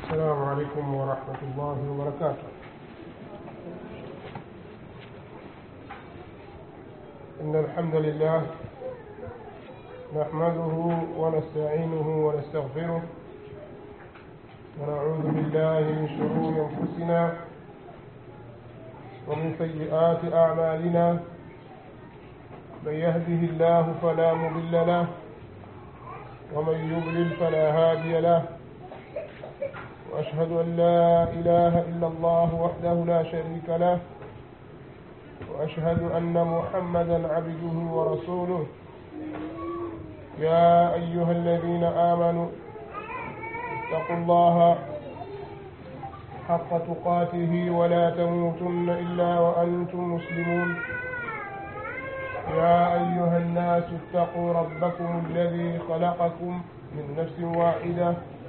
السلام عليكم ورحمة الله وبركاته إن الحمد لله نحمده ونستعينه ونستغفره ونعوذ بالله من شرور أنفسنا ومن سيئات أعمالنا من يهده الله فلا مضل له ومن يضلل فلا هادي له وأشهد أن لا إله إلا الله وحده لا شريك له وأشهد أن محمدا عبده ورسوله يا أيها الذين آمنوا اتقوا الله حق تقاته ولا تموتن إلا وأنتم مسلمون يا أيها الناس اتقوا ربكم الذي خلقكم من نفس واحدة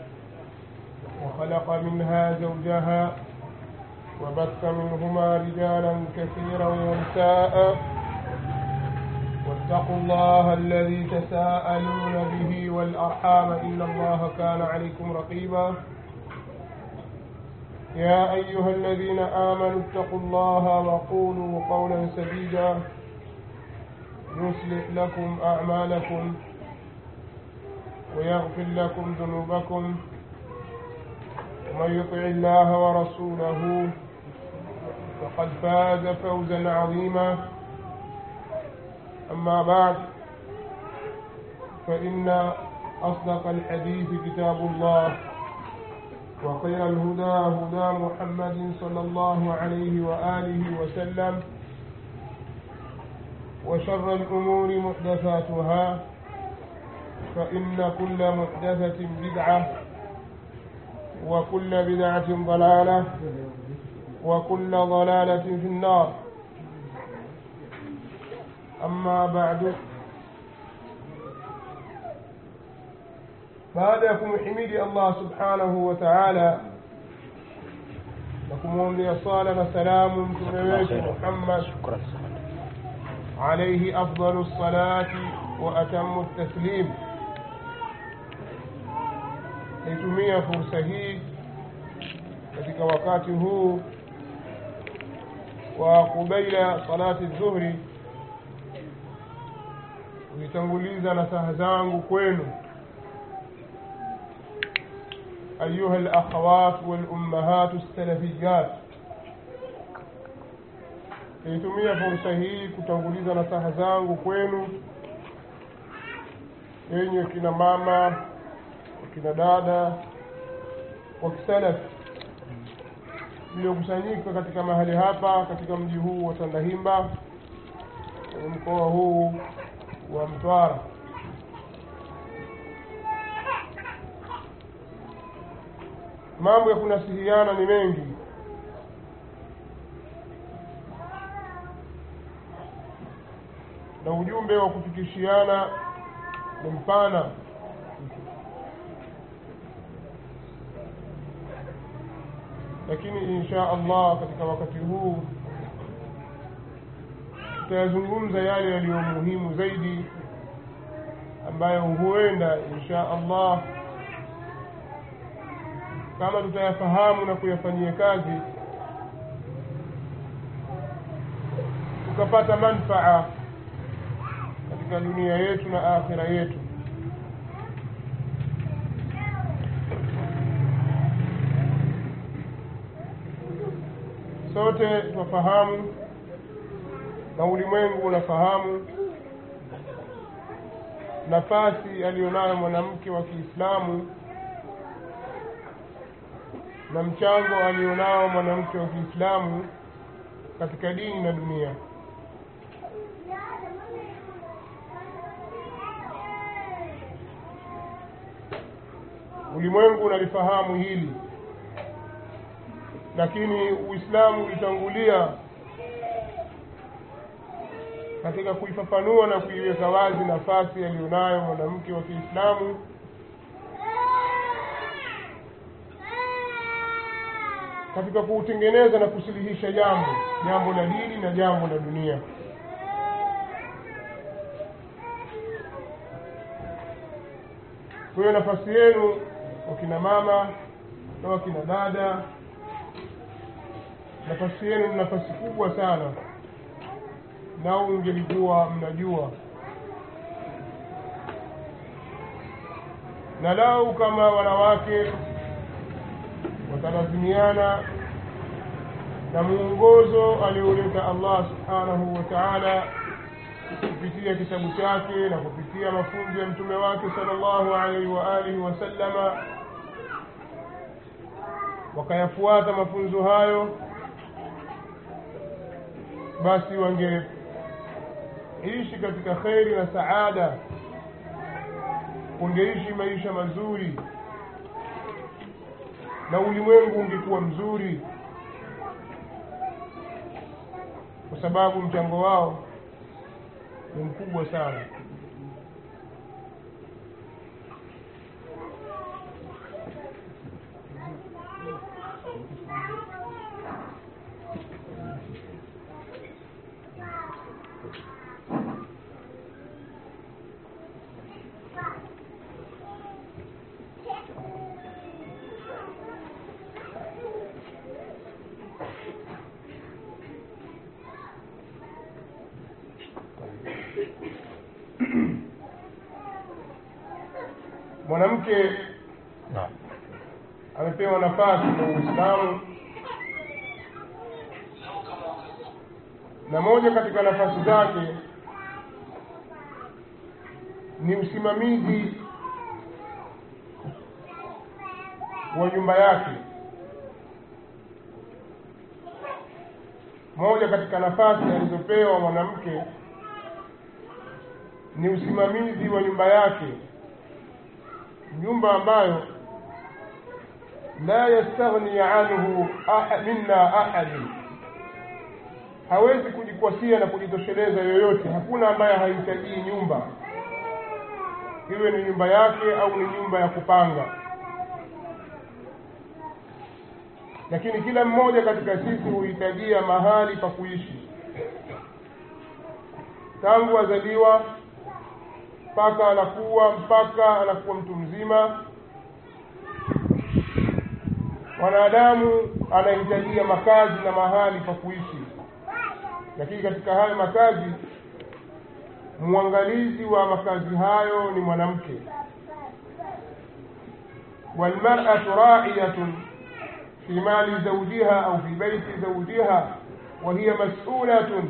وخلق منها زوجها وبث منهما رجالا كثيرا ونساء واتقوا الله الذي تساءلون به والأرحام إن الله كان عليكم رقيبا يا أيها الذين آمنوا اتقوا الله وقولوا قولا سديدا يصلح لكم أعمالكم ويغفر لكم ذنوبكم ومن يطع الله ورسوله فقد فاز فوزا عظيما أما بعد فإن أصدق الحديث كتاب الله وخير الهدى هدى محمد صلى الله عليه وآله وسلم وشر الأمور محدثاتها فإن كل محدثة بدعة وكل بدعة ضلالة وكل ضلالة في النار أما بعد baada ya kumhimidi allah subhanahu wa taala na kumwombea sala na salamu mtume wetu muhammad alaihi afdalu lsalati wa atamu taslim naitumia fursa hii katika wakati huu wa kubaila salati dhuhri kuitanguliza nasaha zangu kwenu أيها الأخوات والأمهات السلفيات naitumia fursa hii kutanguliza nasaha zangu kwenu yenye kina mama wakina dada wa kisalafi mliokusanyika katika mahali hapa katika mji huu wa tandahimba kwenye mkoa huu wa mtwara mambo ya kunasihiana ni mengi na ujumbe wa kufikishiana ni mpana lakini insha allah katika wakati huu tutayazungumza yale yaliyo muhimu zaidi ambayo huenda insha allah kama tutayafahamu na kuyafanyia kazi tukapata manfaa katika dunia yetu na akhira yetu sote twafahamu na ulimwengu unafahamu nafasi aliyonayo mwanamke wa kiislamu na mchango alionao mwanamke wa kiislamu katika dini na dunia ulimwengu unalifahamu hili lakini uislamu ulitangulia katika kuifafanua na kuiweka wazi nafasi aliyonayo mwanamke wa kiislamu katika kuutengeneza na kusuluhisha jambo jambo la dini na jambo la dunia kwa hiyo nafasi yenu wakina mama na wakina dada nafasi yenu ni nafasi kubwa sana nao ungelikuwa mnajua na lau kama wanawake watalazimiana na muongozo alioleta allah subhanahu wa taala kupitia kitabu chake na kupitia mafunzo ya mtume wake sallallahu alaihi wa alihi wasallama wakayafuata mafunzo hayo basi wangeishi katika kheri na saada wangeishi maisha mazuri na ulimwengu ungekuwa mzuri kwa sababu mchango wao ni mkubwa sana mwanamke amepewa nafasi na uislamu na moja katika nafasi zake ni usimamizi wa nyumba yake moja katika nafasi alizopewa mwanamke ni usimamizi wa nyumba yake nyumba ambayo la yastaghni anhu aha, minna ahadin hawezi kujikwasia na kujitosheleza yoyote hakuna ambaye hahitaji nyumba iwe ni nyumba yake au ni nyumba ya kupanga lakini kila mmoja katika sisi huhitajia mahali pa kuishi tangu azaliwa mpaka anakuwa mpaka anakuwa mtu mzima mwanadamu anahitajia makazi na mahali pa kuishi lakini katika hayo makazi mwangalizi wa makazi hayo ni mwanamke walmar'atu ra'iyatun fi mali zawjiha au fi baiti zawjiha wa hiya mas'ulatun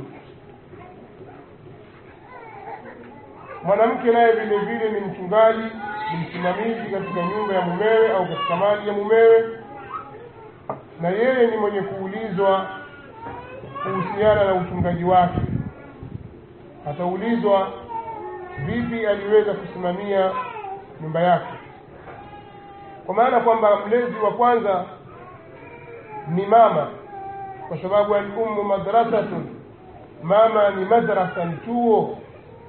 mwanamke naye vile vile ni mchungaji ni msimamizi katika nyumba ya mumewe au katika mali ya mumewe na yeye ni mwenye kuulizwa kuhusiana na uchungaji wake ataulizwa vipi aliweza kusimamia nyumba yake kwa maana kwamba mlezi wa kwanza ni mama kwa sababu al-ummu madrasatun mama ni madrasa ni chuo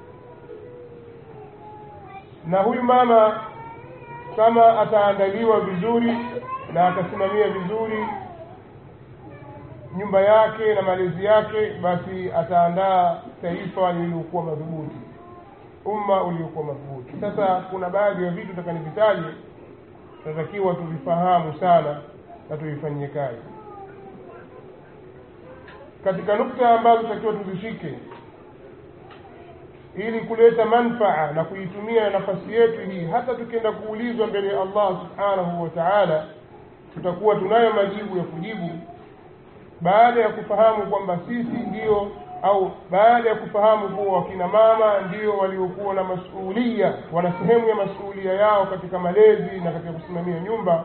na huyu mama kama ataandaliwa vizuri na akasimamia vizuri nyumba yake na malezi yake basi ataandaa taifa lililokuwa madhubuti umma uliokuwa madhubuti sasa kuna baadhi ya vitu takanivitaje tunatakiwa tuvifahamu sana na tuvifanyie kazi katika nukta ambazo tutakiwa tuzishike ili kuleta manfaa na kuitumia nafasi yetu hii hata tukienda kuulizwa mbele ya Allah subhanahu wa ta'ala tutakuwa tunayo majibu ya kujibu baada ya kufahamu kwamba sisi ndio au baada ya kufahamu kuwa wakina mama ndio waliokuwa na masuulia wana sehemu ya masuulia yao katika malezi na katika kusimamia nyumba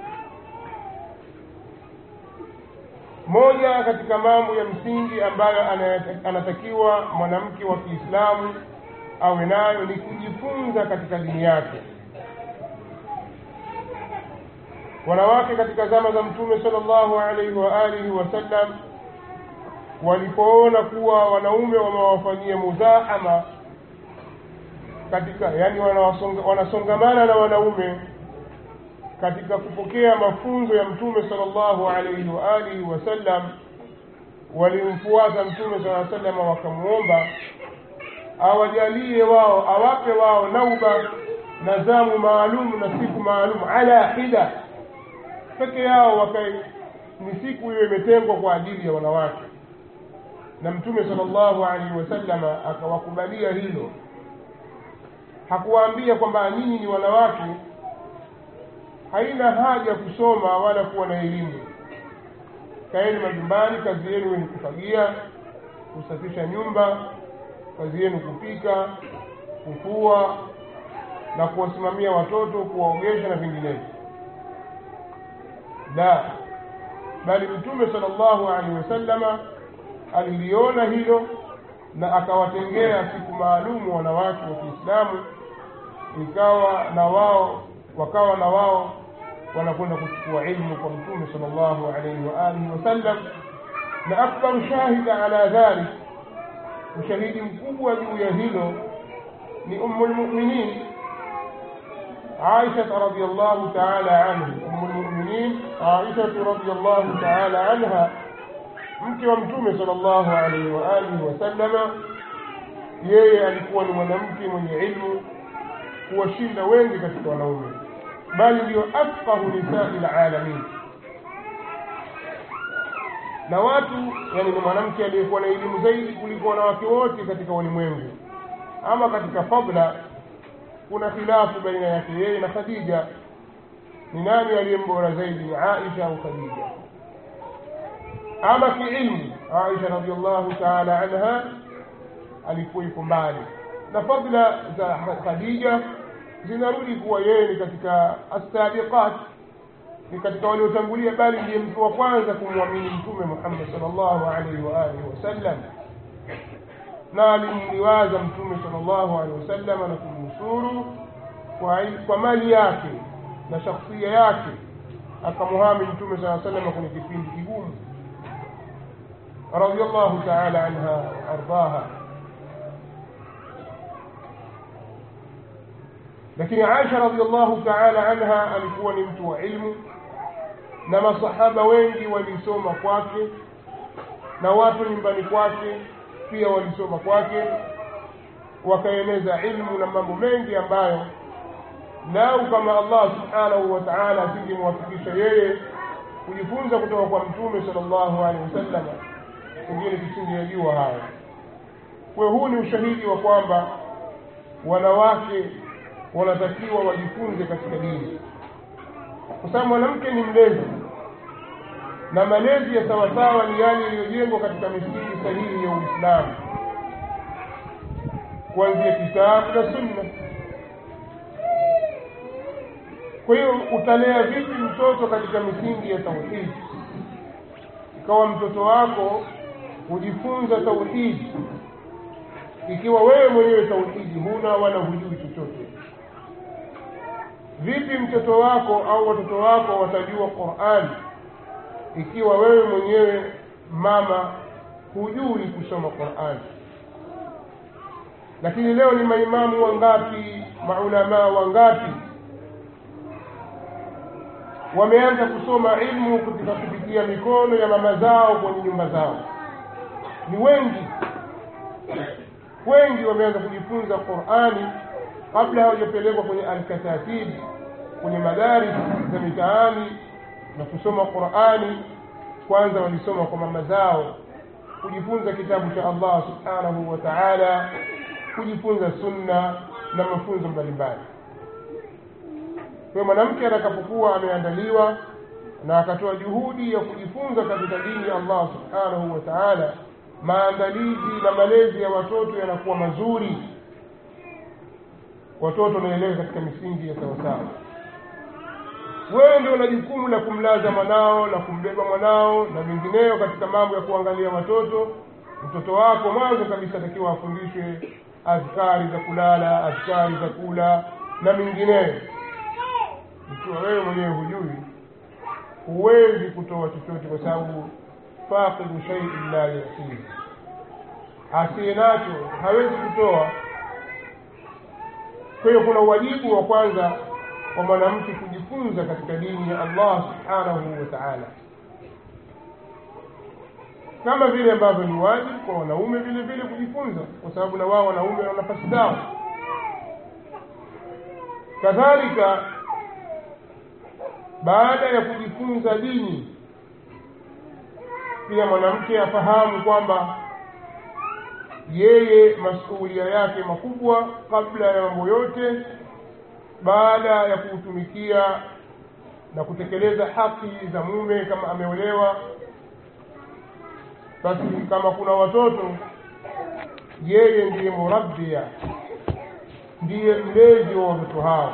moja katika mambo ya msingi ambayo anatakiwa mwanamke wa Kiislamu awe nayo ni kujifunza katika dini yake wanawake katika zama za mtume sallallahu alaihi wa alihi wasallam walipoona kuwa wanaume wamewafanyia muzahama katika yani wanawasonga, wanasongamana na wanaume katika kupokea mafunzo ya mtume sallallahu alaihi wa alihi wasallam walimfuata mtume sallallahu alaihi wasallam wakamwomba awajalie wao awape wao nauba na zamu maalum na siku maalum ala hida peke yao wakae ni siku hiyo imetengwa kwa ajili ya wanawake na mtume sallallahu alaihi wasallama akawakubalia hilo hakuwaambia kwamba nyinyi ni wanawake haina haja kusoma wala kuwa na elimu kaeni majumbani kazi yenu ni kufagia kusafisha nyumba kazi yenu kupika kufua na kuwasimamia watoto kuwaogesha na vinginevyo la bali mtume sallallahu alaihi wasallama aliliona hilo na akawatengea siku maalumu wanawake wa kiislamu ikawa na wao wakawa na wao wanakwenda kuchukua ilmu kwa mtume sallallahu alaihi wa alihi wasallam na akbaru shahida ala dhalik ushahidi mkubwa juu ya hilo ni ummu lmuminin عائشة رضي الله تعالى عنه أم المؤمنين عائشة رضي الله تعالى عنها mke wa mtume sallallahu alaihi wa alihi wasallama yeye alikuwa ni mwanamke mwenye ilmu kuwashinda wengi katika wanaume bali ndiyo afqahu nisai lalamin na watu yani ni mwanamke aliyekuwa na elimu zaidi kuliko wanawake wote katika ulimwengu ama katika fadla kuna khilafu baina yake yeye na khadija ni nani aliyembora zaidi ni aisha au khadija ama kiilmu aisha radiallahu taala anha alikuwa yuko mbali na fadla za khadija zinarudi kuwa yeye ni katika assabiqat ni katika waliotangulia bali ndiye mtu wa kwanza kumwamini mtume muhammad salllahu alaihi wa alihi wasallam na alimliwaza mtume salllahu alehi wasallam na kumnusuru kwa, kwa mali yake na shakhsia yake akamuhami mtume saa salama kwenye kipindi kigumu radiallahu taala anha waardaha lakini aisha radiallahu taala anha alikuwa ni mtu wa ilmu na masahaba wengi walisoma kwake na watu nyumbani kwake pia walisoma kwake wakaeneza ilmu na mambo mengi ambayo lau kama allah subhanahu wa taala asingemwafikisha yeye kujifunza kutoka kwa mtume salllahu alehi wasallama pengine tusingeyajua haya kwa huu ni ushahidi wa kwamba wanawake wanatakiwa wajifunze katika dini kwa sababu mwanamke ni mlezi na malezi ya sawasawa ni yale yaliyojengwa katika misingi sahihi ya uislamu kuanzia kitabu na sunna kwa hiyo utalea vipi mtoto katika misingi ya tauhidi ikawa mtoto wako hujifunza tauhidi ikiwa wewe mwenyewe tauhidi huna wala hujui chochote vipi mtoto wako au watoto wako watajua qurani ikiwa wewe mwenyewe mama hujui kusoma qurani lakini leo ni maimamu wangapi maulamaa wangapi wameanza kusoma ilmu katika kupitia mikono ya mama zao kwenye nyumba zao ni wengi wengi wameanza kujifunza qurani kabla hawajapelekwa kwenye alkatatib kwenye madaris za mitaani na kusoma qurani kwanza walisoma kwa mama zao kujifunza kitabu cha allah subhanahu wa taala kujifunza sunna na mafunzo mbalimbali kwa mwanamke atakapokuwa ameandaliwa na akatoa juhudi ya kujifunza katika dini ya allah subhanahu wa taala maandalizi na malezi ya watoto yanakuwa mazuri watoto wanaelewa katika misingi ya sawasawa wewe ndio una jukumu la kumlaza mwanao na kumbeba mwanao na vingineyo katika mambo ya kuangalia watoto mtoto wako mwanzo kabisa atakiwa afundishwe adhkari za kulala adhkari za kula na mingineyo ikiwa wewe mwenyewe hujui huwezi kutoa chochote kwa sababu faqidu shaiin la yutihi asiye nacho hawezi kutoa kwa hiyo kuna uwajibu wa kwanza wa mwanamke kujifunza katika dini ya allah subhanahu wa taala kama vile ambavyo ni wajibu kwa wanaume vile vile kujifunza kwa sababu na wao wanaume wana nafasi zao kadhalika baada ya kujifunza dini pia mwanamke afahamu kwamba yeye masuulia yake makubwa kabla ya mambo yote baada ya kuutumikia na kutekeleza haki za mume kama ameolewa basi kama kuna watoto yeye ndiye murabbia ndiye mlezi wa watoto hao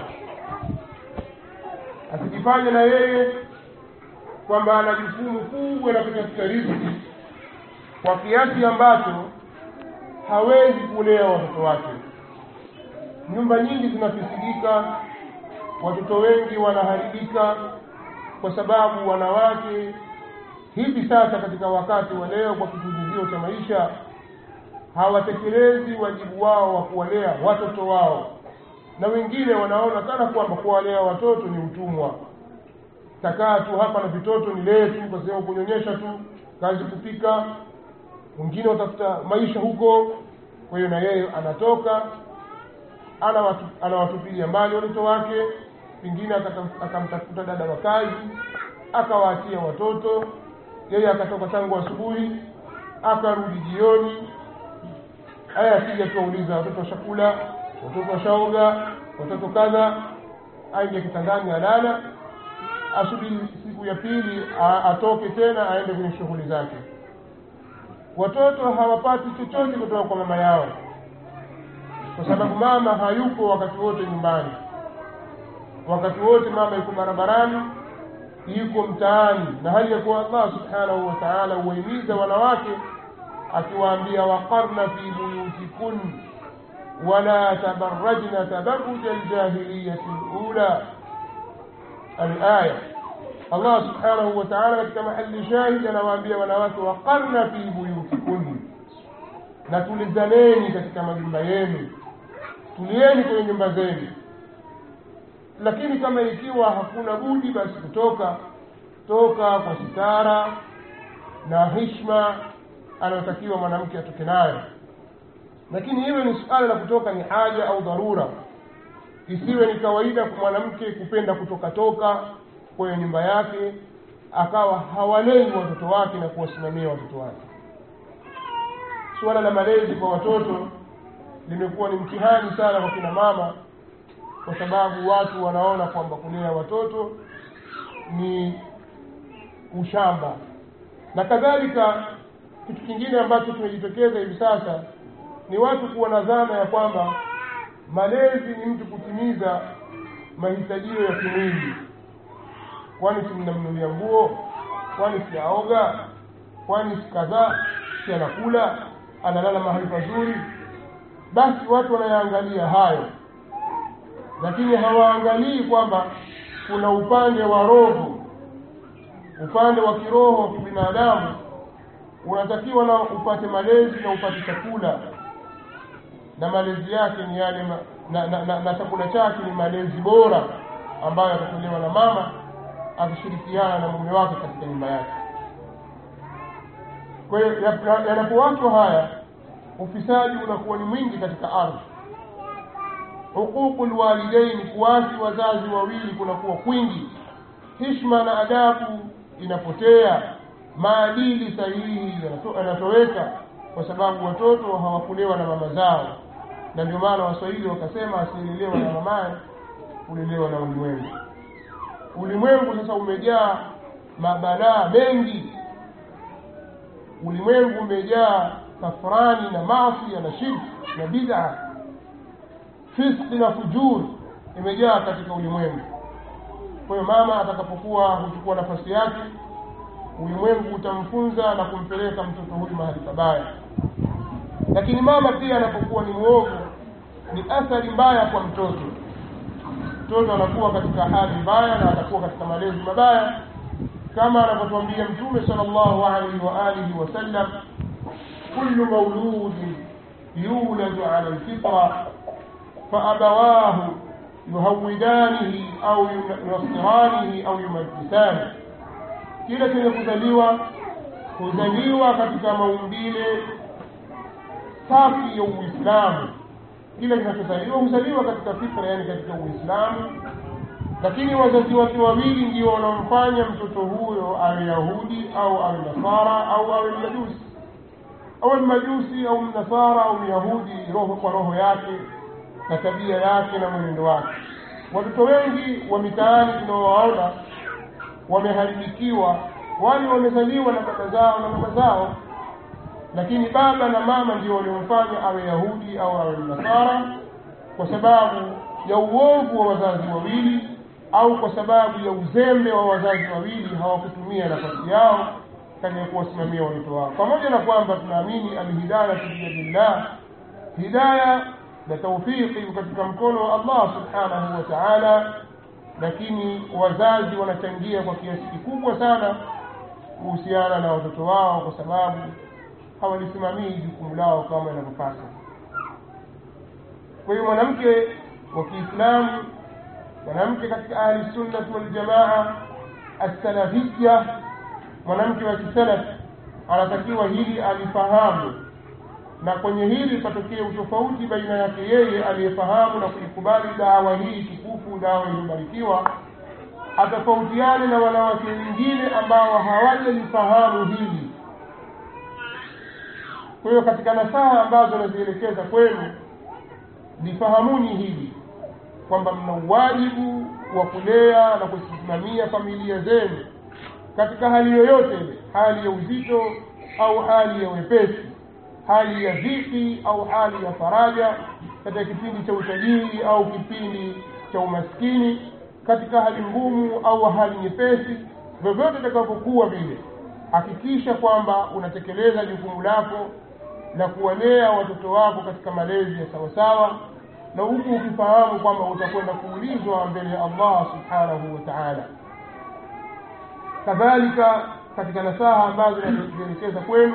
asijifanye na yeye kwamba ana jukumu kubwa la kutafuta riziki kwa kiasi ambacho hawezi kulea watoto wake nyumba nyingi zinafisidika watoto wengi wanaharibika kwa sababu wanawake hivi sasa katika wakati wa leo kwa kisingizio cha maisha hawatekelezi wajibu wao wa kuwalea watoto wao na wengine wanaona kana kwamba kuwalea watoto ni utumwa takaa tu hapa na vitoto ni lee tu kwa sababu kunyonyesha tu kazi kupika wengine watafuta maisha huko kwa hiyo na yeye anatoka anawatupilia mbali watoto wake pengine akamtafuta dada wa kazi akawaachia watoto yeye akatoka tangu asubuhi akarudi jioni aya akija tuwauliza watoto washakula watoto washaoga watoto kadha aingie kitandani alala asubiri siku ya pili atoke tena aende kwenye shughuli zake watoto hawapati chochote kutoka kwa mama yao kwa sababu mama hayupo wakati wote nyumbani wakati wote mama yuko barabarani yuko mtaani na hali ya kuwa allah subhanahu wa taala huwahimiza wanawake akiwaambia waqarna fi buyutikun wala tabarajna tabaruja ljahiliyati lula alaya allah subhanahu wa taala katika mahali shahid anawaambia wanawake waqarna fi buyutikun na tulizaneni katika majumba yenu tulieni kwenye nyumba zenu lakini kama ikiwa hakuna budi basi kutoka toka kwa sitara na hishma anayotakiwa mwanamke atoke nayo lakini iwe ni suala la kutoka ni haja au dharura isiwe ni kawaida kwa mwanamke kupenda kutoka toka kwenye nyumba yake akawa hawalei watoto wake na kuwasimamia watoto wake suala la malezi kwa watoto limekuwa ni mtihani sana kwa kina mama kwa sababu watu wanaona kwamba kulea watoto ni ushamba na kadhalika kitu kingine ambacho kimejitokeza hivi sasa ni watu kuwa na dhana ya kwamba malezi ni mtu kutimiza mahitajio ya kimwili kwani si mnamnulia nguo kwani si aoga kwani si kadhaa si anakula analala mahali pazuri basi watu wanayaangalia hayo lakini hawaangalii kwamba kuna upande wa roho upande wa kiroho wa kibinadamu unatakiwa na upate malezi na upate chakula na malezi yake ni yale ma, na, na, na, na chakula chake ni malezi bora ambayo yatatolewa na mama akishirikiana na mume wake katika nyumba yake kwa hiyo yanapowachwa haya ufisadi unakuwa ni mwingi katika ardhi huququ lwalidaini kuwasi wazazi wawili kunakuwa kwingi hishma na adabu inapotea maadili sahihi yanatoweka kwa sababu watoto hawakulewa na mama zao na ndio maana waswahili wakasema asielelewa na mamaye ulelewa na ulimwengu ulimwengu sasa umejaa mabalaa mengi ulimwengu umejaa tafrani na masia na shirki na bid'a fiski na fujur imejaa katika ulimwengu kwa hiyo mama atakapokuwa huchukua nafasi yake ulimwengu utamfunza na kumpeleka mtoto huyu mahali pabaya lakini mama pia anapokuwa ni mwovu ni athari mbaya kwa mtoto mtoto anakuwa katika hali mbaya na atakuwa katika malezi mabaya kama anavyotwambia mtume sallallahu alaihi wa alihi wasallam kullu mauludin yuladu ala lfitra فأبواه يهودانه أو ينصرانه أو يمجسانه kila chenye kuzaliwa huzaliwa katika maumbile safi ya uislamu kila kinachozaliwa huzaliwa katika fitra yani katika uislamu lakini wazazi wake wawili ndio wanaomfanya mtoto huyo awe yahudi au awe nasara au awe mmajusi awe mmajusi au mnasara au myahudi roho kwa roho yake na tabia yake na mwenendo wake watoto wengi wa mitaani tunaowaona wameharibikiwa wale wamezaliwa na baba zao na mama zao lakini baba na mama ndio waliomfanya awe yahudi au awe mnasara kwa sababu ya uovu wa wazazi wawili au kwa sababu ya uzembe wa wazazi wawili hawakutumia nafasi yao katika kuwasimamia watoto wao pamoja na kwamba tunaamini alhidaya biyadillah hidaya na taufiki katika mkono wa allah subhanahu wa taala lakini wazazi wanachangia kwa kiasi kikubwa sana kuhusiana na watoto wao kwa sababu hawalisimamii jukumu lao kama inavyopasa kwa hiyo mwanamke wa kiislamu mwanamke katika ahli sunnati waljamaa assalafiya mwanamke wa kisalafi anatakiwa hili alifahamu na kwenye hili patokee utofauti baina yake yeye aliyefahamu na kuikubali dawa hii tukufu dawa iliyobarikiwa atofautiane na wanawake wengine ambao hawajalifahamu hili kwa hiyo katika nasaha ambazo nazielekeza kwenu lifahamuni hili kwamba mna uwajibu wa kulea na kusimamia familia zenu katika hali yoyote ile hali ya uzito au hali ya wepesi hali ya dhiki au hali ya faraja katika kipindi cha utajiri au kipindi cha umaskini katika hali ngumu au hali nyepesi vyovyote itakavyokuwa vile hakikisha kwamba unatekeleza jukumu lako na kuwalea watoto wako katika malezi ya sawasawa na huku ukifahamu kwamba utakwenda kuulizwa mbele ya allah subhanahu wa taala kadhalika katika nasaha ambazo nazielekeza kwenu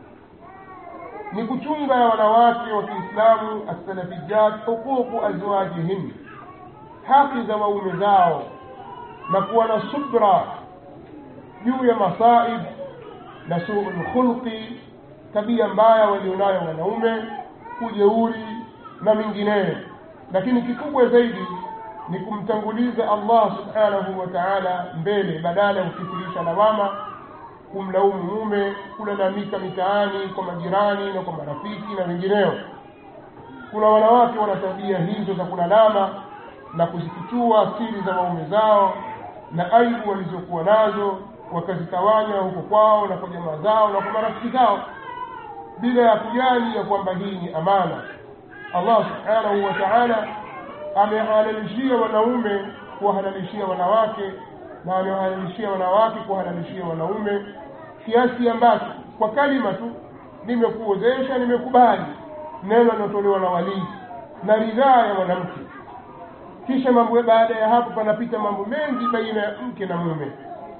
ni kuchunga ya wanawake wa kiislamu assalafijat huququ azwajihin haki za waume zao na kuwa na subra juu ya masaib na suu lkhulqi tabia mbaya walionayo wanaume ujeuri na mingineyo lakini kikubwa zaidi ni kumtanguliza allah subhanahu wa taala mbele badala ya kukithirisha lawama kumlaumu mume kulalamika mitaani kwa majirani na kwa marafiki na wengineo kuna wanawake wana tabia hizo za kulalama na kuzifichua siri za waume zao na aibu walizokuwa nazo wakazitawanya huko kwao na kwa jamaa zao na kwa marafiki zao bila ya kujali ya kwamba hii ni amana allah subhanahu wa taala amehalalishia wanaume kuwahalalishia wanawake na amewahalalishia wanawake kuwahalalishia wanaume kiasi ambacho kwa kalima tu nimekuozesha nimekubali neno linalotolewa na walii na ridhaa ya mwanamke kisha mambo baada ya hapo panapita mambo mengi baina ya mke na mume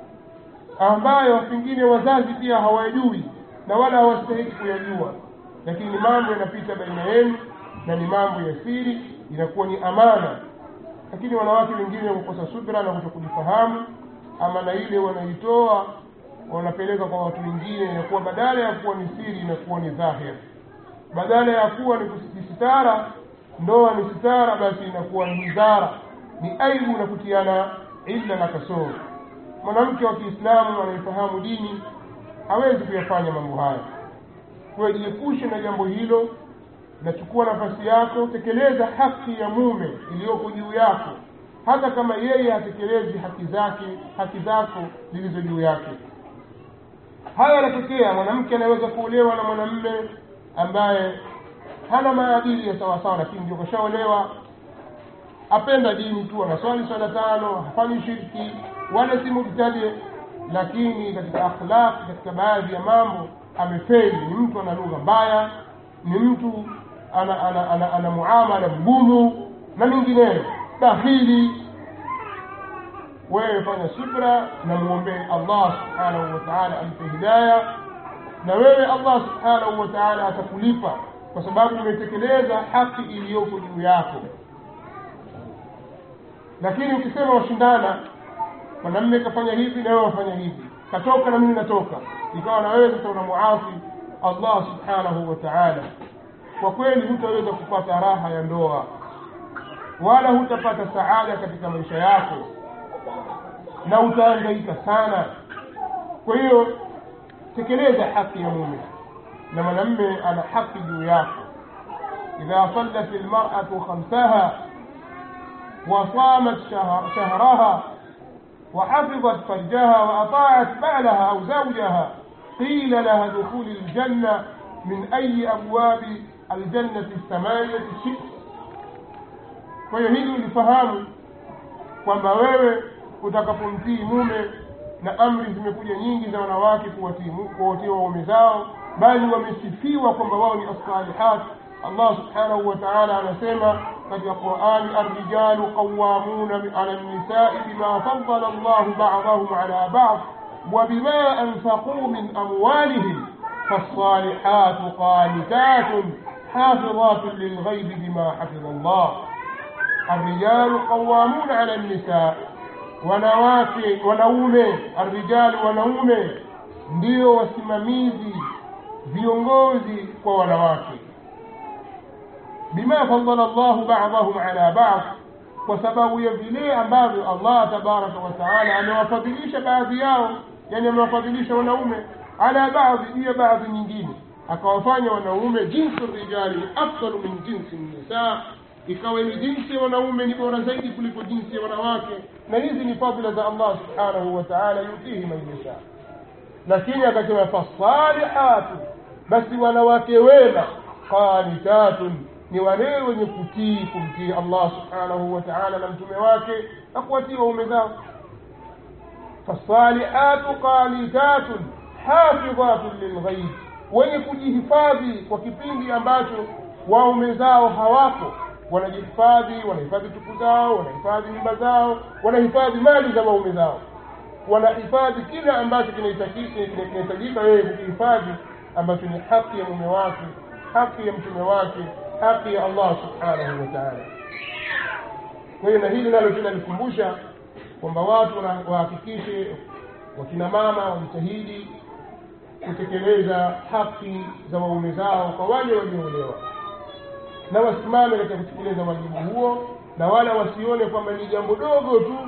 ambayo pengine wazazi pia hawajui na wala hawastahiki kuyajua lakini mambo yanapita baina yenu na ni mambo ya siri inakuwa ni amana lakini wanawake wengine wakukosa subra na kutokujifahamu amana ile wanaitoa wanapeleka kwa watu wengine inakuwa badala ya kuwa ni siri inakuwa ni dhahir badala ya kuwa ni sitara ndoa ni sitara basi inakuwa ni hidhara ni aibu na kutiana illa na kasoro mwanamke wa kiislamu anayefahamu dini hawezi kuyafanya mambo haya kwa jiepushe na jambo hilo nachukua nafasi yako tekeleza haki ya mume iliyoko juu yako hata kama yeye hatekelezi haki zake haki zako zilizo juu yake haya yanatokea mwanamke anaweza kuolewa na mwanamme ambaye hana maadili ya sawasawa lakini ndio kashaolewa apenda dini tu anaswali swala tano hafanyi shirki wala si mubtadi lakini katika akhlaq katika baadhi ya mambo amefeli ni mtu ana lugha mbaya ni mtu ana ana, ana, ana muamala mgumu na mingineyo bahili wewe fanya subra na muombee allah subhanahu wa taala ampe hidaya na wewe allah subhanahu wa taala atakulipa kwa sababu umetekeleza haki iliyoko juu yako lakini ukisema washindana mwanamme kafanya hivi na wewe wafanya hivi katoka na mimi natoka ikawa na wewe sasa unamuasi allah subhanahu wa taala kwa kweli hutaweza kupata raha ya ndoa wala hutapata saada katika maisha yako na utaangaika sana kwa hiyo tekeleza haki ya mume na mwanamme ana haki juu yako idha sallat lmaratu khamsaha وصامت شهر شهرها وحفظت فرجها وأطاعت بعلها أو زوجها قيل لها دخول الجنة من أي أبواب الجنة الثمانية شئت kwa hiyo hili ulifahamu kwamba wewe utakapomtii mume na amri zimekuja nyingi za wanawake kuwatii waume zao bali wamesifiwa kwamba wao ni assalihat allah subhanahu wa taala anasema katika qurani arrijalu qawamuna ala lnisai bima fadala llahu badahum ala bad وبما أنفقوا من أموالهم فالصالحات قانتات حافظات للغيب بما حفظ الله الرجال قوامون على النساء wanawake wanaume arrijali wanaume ndio wasimamizi viongozi kwa wanawake bima fadala llahu badahum ala bad kwa sababu ya vile ambavyo allah tabaraka wataala amewafadhilisha baadhi yao yani amewafadhilisha wanaume ala baadhi juu ya baadhi nyingine akawafanya wanaume jinsi rijali afdalu min jinsi nisa ikawa ni jinsi ya wanaume ni bora zaidi kuliko jinsi ya wanawake na hizi ni fadhila za allah subhanahu wa taala yutihi man yasha lakini akasema fasalihatu basi wanawake wema qanitatun ni wale wenye kutii kumtii allah subhanahu wa taala na mtume wake na kuwatii waume zao fasalihatu qanitatun hafidhatun lilghaib wenye kujihifadhi kwa kipindi ambacho waume zao hawapo wanajihifadhi wanahifadhi tupu zao wanahifadhi nyumba zao wanahifadhi mali za waume zao wanahifadhi kile ambacho kinahitajika wewe kukihifadhi ambacho ni haki ya mume wake haki ya mtume wake haki ya allah subhanahu wa taala kwa hiyo na hili nalo tunalikumbusha kwamba watu wahakikishe wakina mama wajitahidi kutekeleza haki za waume zao kwa wale walioolewa na wasimame katika kutekeleza wajibu huo na wala wasione kwamba ni jambo dogo tu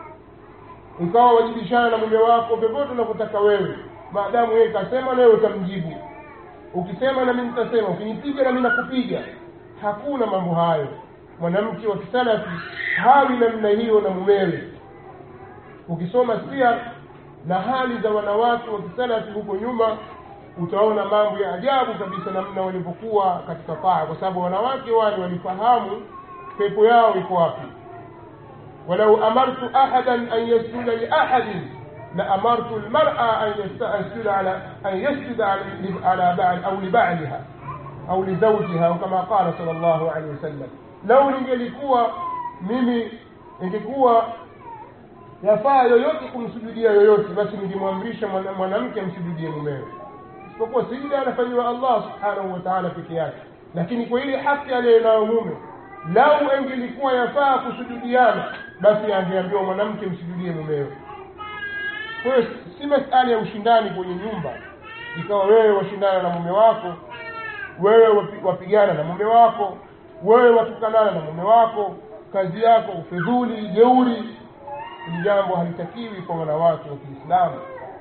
ikawa wajibishana na mume wako vyovyote unavyotaka wewe maadamu yeye kasema nawe utamjibu ukisema nami nitasema ukinipiga nami nakupiga hakuna mambo hayo mwanamke wa kisalafi hawi namna hiyo na mumewe ukisoma sia na hali za wanawake wa kisalafi huko nyuma utaona mambo ya ajabu kabisa namna walivyokuwa katika taa kwa sababu wanawake wale walifahamu pepo yao iko wapi walau amartu ahadan an yasjuda liahadin la amartu lmara an yasjuda ala an yasjuda ala bal au libaliha au lizaujiha au kama qala sal llahu alehi wasallam lau ningelikuwa mimi ingekuwa yafaa yoyote kumsujudia yoyote basi ningemwamrisha mwanamke amsujudie mumewe isipokuwa sijida anafanyiwa allah subhanahu wa taala peke yake lakini kwa ile haki aliyenayo mume lau engelikuwa yafaa kusujudiana basi angeambiwa mwanamke msujudie mumewe kwa hiyo si masala ya ushindani kwenye nyumba ikawa wewe washindana na mume wako wewe wapigana na mume wako wewe watukanana na mume wako kazi yako ufedhuli jeuri hili jambo halitakiwi kwa wanawake wa kiislamu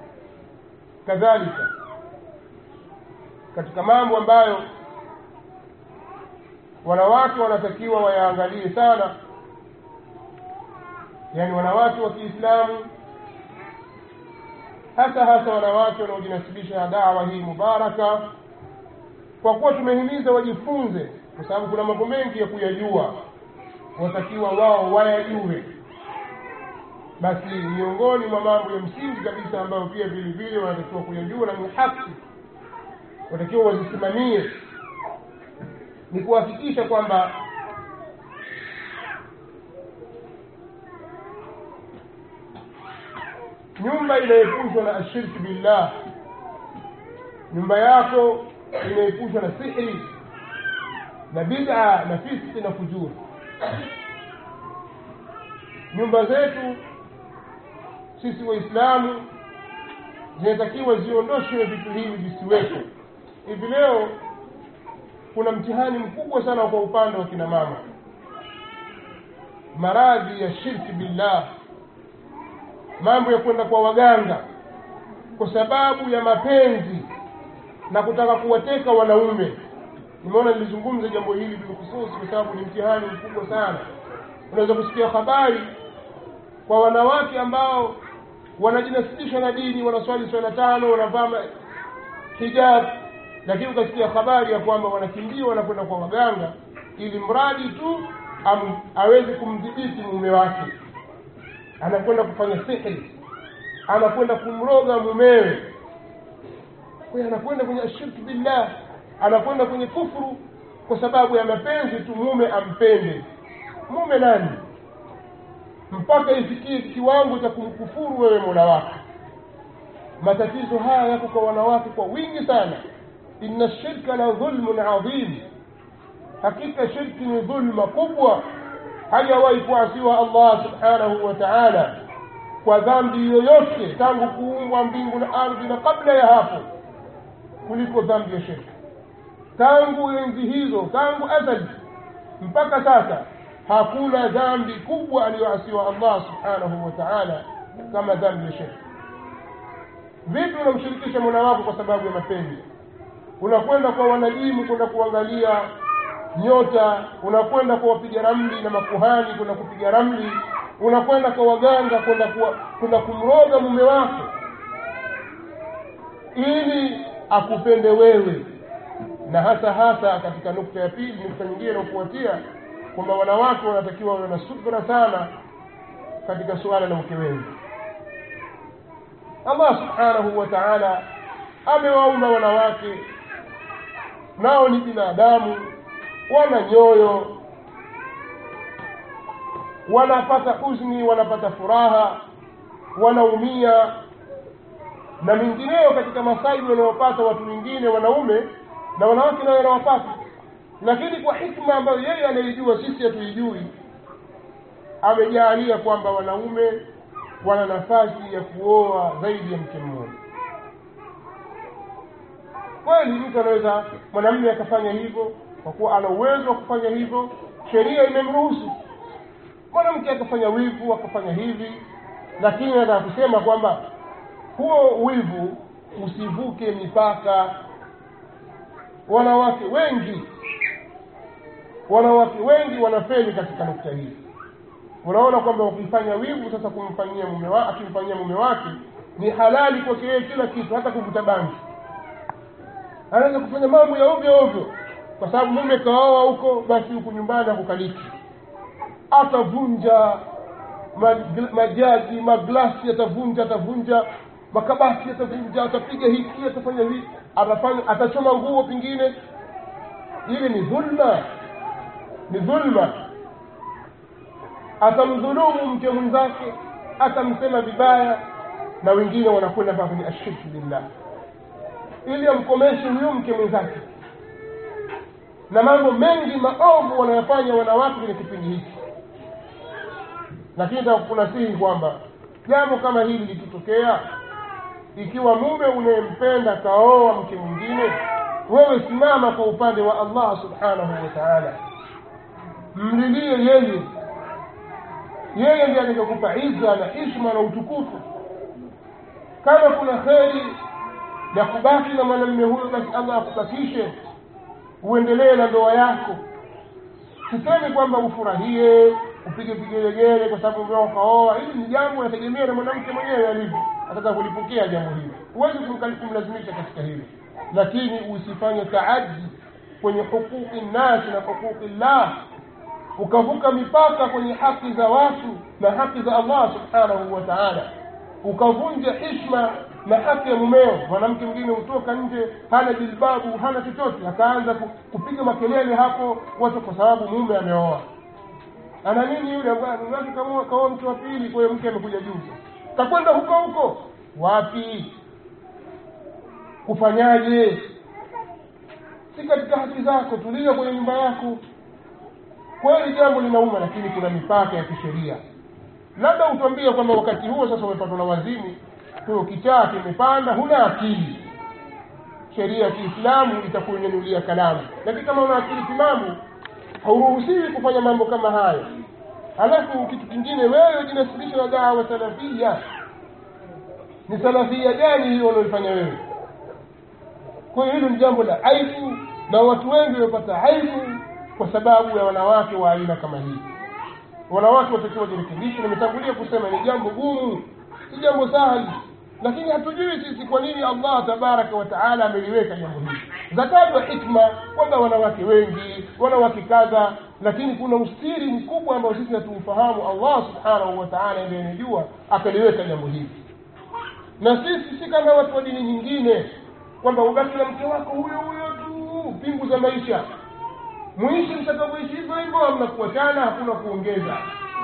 kadhalika katika mambo ambayo wanawake wanatakiwa wayaangalie sana yaani wanawake wa kiislamu hasa hasa wanawake wanaojinasibisha na dawa hii mubaraka kwa kuwa tumehimiza wajifunze kwa sababu kuna mambo mengi ya kuyajua watakiwa wao wayajue basi miongoni mwa mambo ya msingi kabisa ambayo pia vile vile wanatakiwa kuyajua na ni haki watakiwa wazisimamie ni kuhakikisha kwamba nyumba inaepushwa na ashirki billah nyumba yako inaepushwa na sihri na bid'a na fiski na fujuri nyumba zetu sisi waislamu zinatakiwa ziondoshwe vitu hivi visiwepo hivi leo kuna mtihani mkubwa sana kwa upande wa kina mama maradhi ya shirki billah mambo ya kwenda kwa waganga kwa sababu ya mapenzi na kutaka kuwateka wanaume nimeona nilizungumza jambo hili bilkhususi kwa sababu ni mtihani mkubwa sana unaweza kusikia habari kwa wanawake ambao wanajinasibisha na dini wanaswali swala tano wanavaa hijab lakini ukasikia habari ya kwamba wanakimbia wanakwenda kwa waganga ili mradi tu am, aweze kumdhibiti mume wake anakwenda kufanya sihri anakwenda kumroga mumewe kwa anakwenda kwenye ashirki billah anakwenda kwenye kufuru kwa sababu ya mapenzi tu mume ampende mume nani mpaka ifikie kiwango cha kumkufuru wewe mola wako matatizo haya yako kwa wanawake kwa wingi sana inna shirka la dhulmun adhim hakika shirki ni dhulma kubwa hajawahi kuasiwa allah subhanahu wa taala kwa dhambi yoyote tangu kuumbwa mbingu na ardhi na kabla ya hapo kuliko dhambi ya shirki tangu enzi hizo tangu azali mpaka sasa hakuna dhambi kubwa aliyoasiwa allah subhanahu wa taala kama dhambi ya shirki vipi unamshirikisha mola wako kwa sababu ya mapenzi unakwenda kwa wanajimu kwenda kuangalia nyota unakwenda kwa wapiga ramli na makuhani kwenda kupiga ramli unakwenda kwa waganga kwenda kwenda kumroga mume wako ili akupende wewe na hasa hasa katika nukta ya pili nukta nyingine inayofuatia kwamba wanawake wanatakiwa wawe na subra sana katika suala la mke wengi allah subhanahu wa taala amewaumba wanawake nao ni binadamu wana nyoyo wanapata huzuni wanapata furaha wanaumia na mingineyo katika masaibu yanayopata watu wengine wanaume na wanawake nayo yanawapata lakini kwa hikma ambayo yeye anaijua sisi hatuijui amejaalia kwamba wanaume wana nafasi ya kuoa zaidi ya mke mmoja kweli mtu anaweza mwanamume akafanya hivyo kwa kuwa ana uwezo wa kufanya hivyo sheria imemruhusu mwanamke akafanya wivu akafanya hivi lakini nataka kusema kwamba huo wivu usivuke mipaka wanawake wengi wanawake wengi wanafeli katika nukta hii unaona kwamba ukifanya wivu sasa kumfanyia mume wa, akimfanyia mume wake ni halali kwake yeye kila kitu hata kuvuta bangi anaweza kufanya mambo ya ovyo ovyo kwa sababu mume kaoa huko basi huku nyumbani akukaliki atavunja majagi maglasi atavunja atavunja makabati atavunja atapiga hiki atafanya hivi atafanya atachoma nguo pengine ili ni dhulma ni dhulma atamdhulumu mke mwenzake atamsema vibaya na wengine wanakwenda mpaka kwenye ashirki billah ili amkomeshe huyo mke mwenzake na mambo mengi maovu wanayofanya wanawake kwenye kipindi hiki lakini takunasihi kwamba jambo kama hili likitokea ikiwa mume unayempenda kaoa mke mwingine wewe simama kwa upande wa allah subhanahu wa taala mlilie yeye yeye ndiye atakakupa iza na hishma na utukufu kama kuna kheri ya kubaki na mwanamume huyo basi allah akubakishe uendelee na ndoa yako sisemi kwamba ufurahie upige vigelegele kwa sababu meo kaoa hili ni jambo nategemea na mwanamke mwenyewe alivyo ataka kulipokea jambo hili huwezi kumlazimisha katika hili lakini usifanye taaddi kwenye huquqi nnasi na huquqi llah ukavuka mipaka kwenye haki za watu na haki za allah subhanahu wa taala ukavunja hishma na haki ya mumeo mwanamke mwingine hutoka nje hana jilbabu hana chochote akaanza kupiga makelele hapo watu kwa sababu mume ameoa ana nini yule ambaye mume wake kaoa mke wa pili kwa hiyo mke amekuja juzi takwenda huko huko wapi kufanyaje si katika haki zako tulia kwenye nyumba yako kweli jambo linauma lakini kuna mipaka ya kisheria labda utwambie kwamba wakati huo sasa umepatwa na wazimu huyo kichaa kimepanda huna akili sheria ya kiislamu itakuinunulia kalamu lakini kama una akili timamu hauruhusiwi kufanya mambo kama hayo alafu kitu kingine wewe jinasibisha na dawa salafia ni salafia gani hiyo unaoifanya wewe kwa hiyo hilo ni jambo la aibu na watu wengi wamepata aibu kwa sababu ya wanawake wa aina kama hii wanawake watakiwa wajirekebishe nimetangulia kusema ni jambo gumu si jambo sahali lakini hatujui sisi kwa nini allah tabaraka wa taala ameliweka jambo hili zatajwa hikma kwamba wanawake wengi wanawake kadha lakini kuna ustiri mkubwa ambao sisi hatuufahamu allah subhanahu wa taala ndiye anajua akaliweka jambo hili na sisi si kama watu wa dini nyingine kwamba ubaki na mke wako huyo huyo tu pingu za maisha muishi mtakavyoishi hivyo hivyo hamna kuachana hakuna kuongeza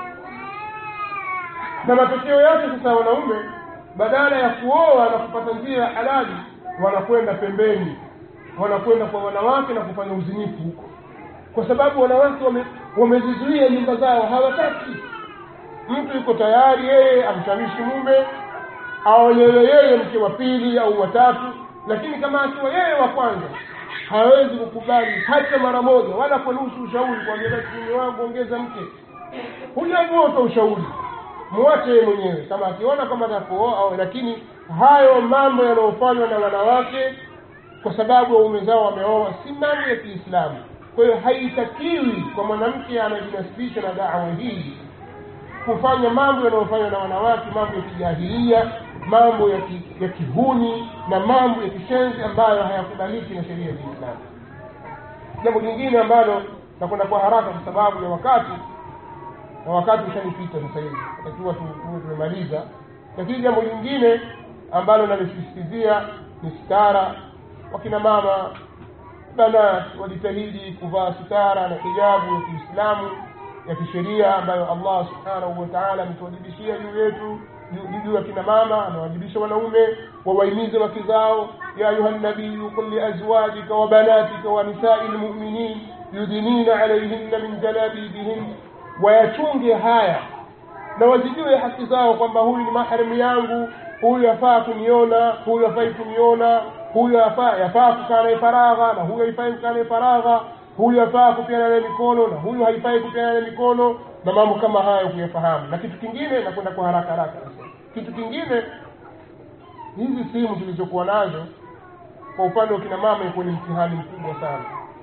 na matokeo yake sasa wanaume badala ya kuoa na kupata njia ya halali wanakwenda pembeni wanakwenda kwa wanawake na kufanya uzinifu huko kwa sababu wanawake wame- wamezizuia nyumba zao hawataki mtu yuko tayari yeye amshawishi mume aolewe yeye mke wa pili au watatu lakini kama akiwa yeye wa kwanza hawezi kukubali hata mara moja wala kwa nusu ushauri kwambia mume wangu ongeza mke hujajua uta ushauri mwache yeye mwenyewe kama akiona kama atakuoa au lakini hayo mambo yanayofanywa na wanawake kwa sababu waume zao wameoa si mambo ya kiislamu kwa hiyo haitakiwi kwa mwanamke anajinasibisha na dawa hii kufanya mambo yanayofanywa na wanawake mambo ya kijahilia mambo ya, ki, ya kihuni na mambo ya kishenzi ambayo hayakubaliki na sheria ya kiislamu jambo lingine ambalo nakwenda kwa haraka kwa sababu ya wakati na wakati ushanipita sasa hivi takiwa tuwe tumemaliza lakini jambo lingine ambalo nalisisitizia ni stara wakina mama banat wajitahidi kuvaa sitara na hijabu ya kiislamu ya kisheria ambayo allah subhanahu wa taala ametuwajibishia juu yetu juu- juu ya kina mama amewajibisha wanaume wawahimize wake zao ya ayuha nabiyu qul liazwajika wa banatika wa nisai lmuminin yudinina alaihinna min jalabibihin wayachunge haya na wazijue haki zao kwamba huyu ni maharimu yangu huyu yafaa kuniona huyu hafai kuniona huyu yafaa yafaa kukaa naye faragha na huyu haifai kukaa naye faragha huyu yafaa kupeana naye mikono na huyu haifai kupeana naye mikono na mambo kama hayo kuyafahamu na kitu kingine nakwenda kwa haraka haraka kitu kingine hizi simu tulizokuwa nazo kwa upande wa kina mama ikuwa ni mtihani mkubwa sana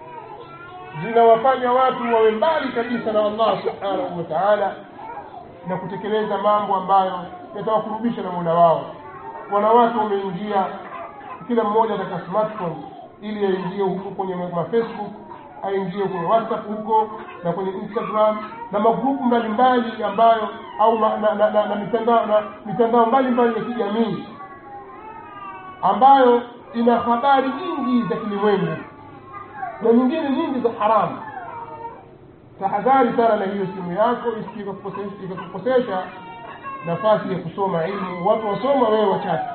zinawafanya watu wawe mbali kabisa na allah subhanahu wa taala na kutekeleza mambo ambayo yatawakurubisha na mola wao wanawake wameingia kila mmoja katika smartphone ili aingie huko kwenye mafacebook aingie kwenye whatsapp huko na kwenye instagram na magrupu mbalimbali ambayo au ma, na, na, na, na mitandao na mitandao mbalimbali ya kijamii ambayo ina habari nyingi za kilimwengu na nyingine nyingi za haramu tahadhari sana na hiyo simu yako isije ikakukosesha- ikakukosesha nafasi ya kusoma ilmu watu wasoma wewe wachache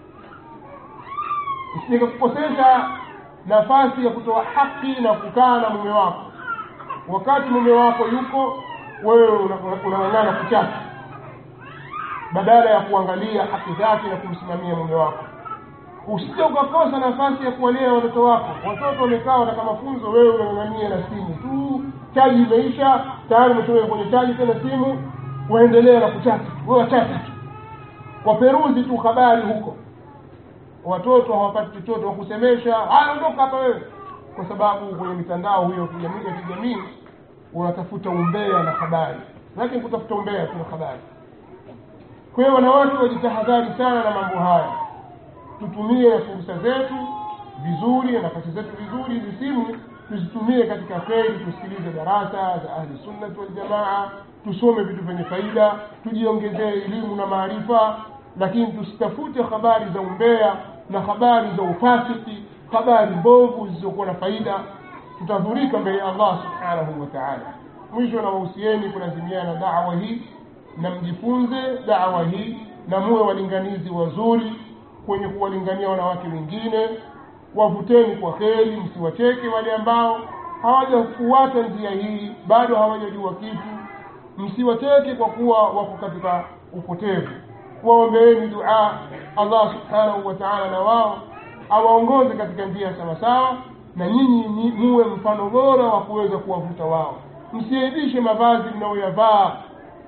isije ikakukosesha nafasi ya kutoa haki na kukaa na mume wako wakati mume wako yuko wewe una- una- unang'ang'ana kuchache badala ya kuangalia haki zake na kumsimamia mume wako usije ukakosa nafasi ya kuwalea watoto wako watoto wamekaa wanataka mafunzo wewe unang'ang'ania na simu tu chaji imeisha tayari umetoka kwenye chaji tena simu waendelea na kuchati wewe wachati tu waperuzi tu habari huko watoto hawapati chochote wakusemesha haya ondoka hapa wewe kwa sababu kwenye mitandao hiyo ya kijamii ya kijamii unatafuta umbea na habari lakini kutafuta umbea tu na habari kwa hiyo wanawake wajitahadhari sana na mambo haya tutumie fursa zetu vizuri na nafasi zetu vizuri hizi simu tuzitumie katika kheri tusikilize darasa za ahli sunnati waljamaa tusome vitu vyenye faida tujiongezee elimu na maarifa lakini tusitafute habari za umbea na habari za ufasiki habari mbovu zisizokuwa na faida tutadhurika mbele ya allah subhanahu wa taala mwisho na wahusieni kulazimiana na dawa hii na mjifunze dawa hii na muwe walinganizi wazuri kwenye kuwalingania wanawake wengine wavuteni kwa kheri msiwacheke wale ambao hawajafuata njia hii bado hawajajua kitu msiwacheke kwa kuwa wako katika upotevu waombeeni dua allah subhanahu wa taala na wao awaongoze katika njia sawasawa na nyinyi ni- muwe mfano bora wa kuweza kuwavuta wao msiaibishe mavazi mnayoyavaa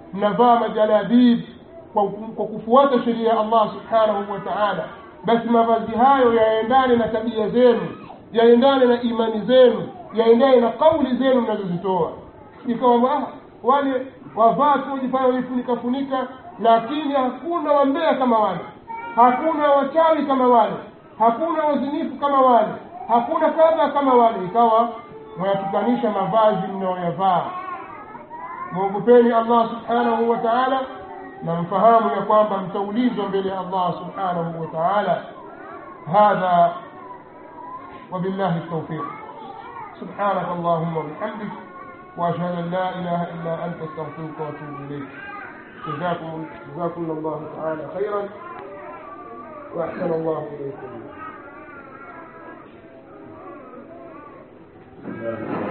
mnavaa majalabib kwa, kwa kufuata sheria ya allah subhanahu wa taala basi mavazi hayo yaendane na tabia zenu yaendane na imani zenu yaendane na kauli zenu mnazozitoa ikawa ah, wale wavaa tu wajifanya wajifunika funika lakini hakuna wambea kama wale hakuna wachawi kama wale hakuna wazinifu kama wale hakuna kadha kama wale ikawa mwayatukanisha mavazi mnayoyavaa mwogopeni allah subhanahu wa taala na mfahamu ya kwamba mtaulizwa mbele ya allah subhanahu wa taala hadha وبالله التوفيق سبحانك اللهم وبحمدك واشهد ان لا اله الا انت استغفرك واتوب اليك جزاكم جزاكم الله تعالى خيرا واحسن الله اليكم الله